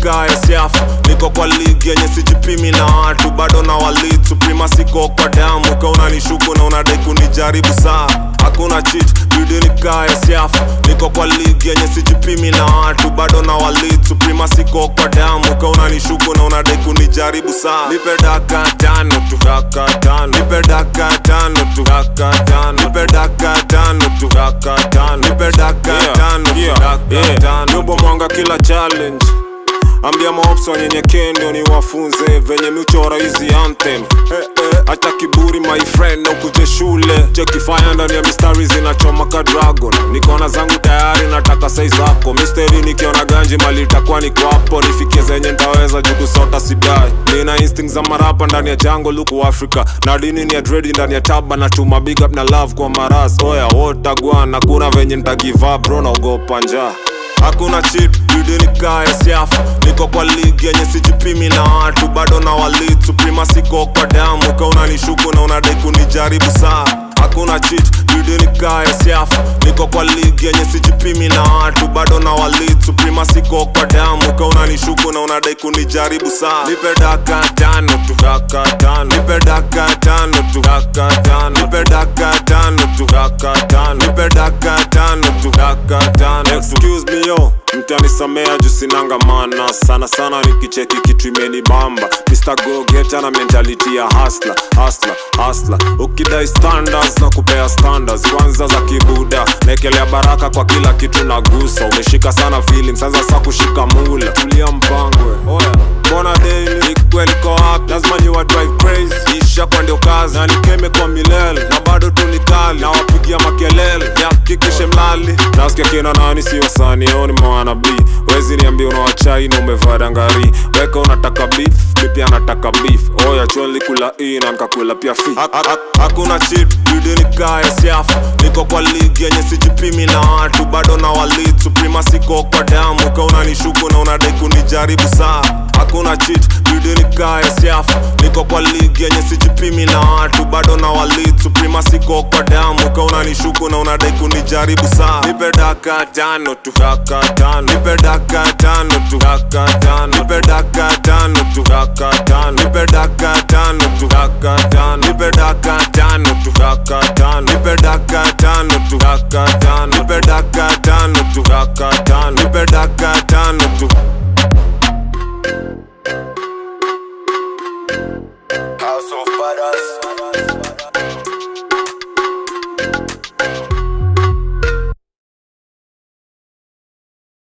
nikaya siafu niko kwa ligi yenye sijipimi na watu bado na walit suprema siko kwa damu ka unanishuku na unadai kunijaribu saa hakuna chit bidi nikaya siafu niko kwa ligi yenye sijipimi na watu bado na walit suprema siko kwa damu ka unanishuku na unadai kunijaribu saa nipe daka tano tu daka tano nipe daka tano tu daka tano nipe daka tano tu daka tano nipe daka tano tu daka tano Nubo mwanga kila challenge ambia maops wanyenyekee ndio ni wafunze venye michora hizi anthem eh, eh, acha kiburi my friend na ukuje shule chekifanya ndani ya mistari zinachoma ka dragon nikona zangu tayari nataka sai zako misteri nikiona ganji mali itakuwa niko hapo nifikie zenye ntaweza juu kusota sidai nina instinct za marapa ndani ya jango luku africa na dini ni ya dredi ndani ya taba na chuma big up na love kwa maras oya wotagwana kuna venye ntagiva bro naogopa njaa hakuna chip bidi nikaya siafu niko kwa ligi yenye sijipimi na watu bado na walit suprema siko kwa damu ka unanishuku na unadai kunijaribu saa hakuna chit bidi nikaya siafu niko kwa ligi yenye sijipimi na watu bado na walit suprema siko kwa damu ka unanishuku na unadai kunijaribu saa nipe daka tano tu daka tano nipe daka tano tu daka tano nipe daka tano tu daka tano nipe daka tano tu daka tano excuse me yo mtanisamea juu sinanga mana sana sana nikicheki kitu imenibamba Mr. Go Getter na mentality ya hustler hustler hustler ukidai standards na kupea standards kwanza za kibuda naekelea baraka kwa kila kitu nagusa umeshika sana feeling sasa sa kushika mula tulia mpangwe oya mbona daily ikweliko wapi lazima ni wa drive crazy isha kwa ndio kazi na nikeme kwa milele na bado tu ni kali na wapigia makelele yakikishe mlali nasikia kina nani si wasani oni mwana b wezi niambia unawachai na umevaa dangari weka unataka beef mi pia nataka beef oya chonli kula hii na nkakula pia fi Ha- ha- ha- hakuna chip bidi nikaya siafu niko kwa ligi yenye sijipimi na watu bado na walit suprema siko kwa damu ka unanishuku na unadai kunijaribu saa hakuna chit bidi nikaya siafu niko kwa ligi yenye sijipimi na watu bado na walit suprema siko kwa damu ka unanishuku na unadai kunijaribu saa nipe daka tano tu daka tano nipe daka tano tu daka tano nipe daka tano tu daka tano nipe daka tano tu daka tano nipe daka tano tu daka tano nipe daka tano tu daka tano nipe daka tano tu daka tano nipe daka tano tu House of Badass.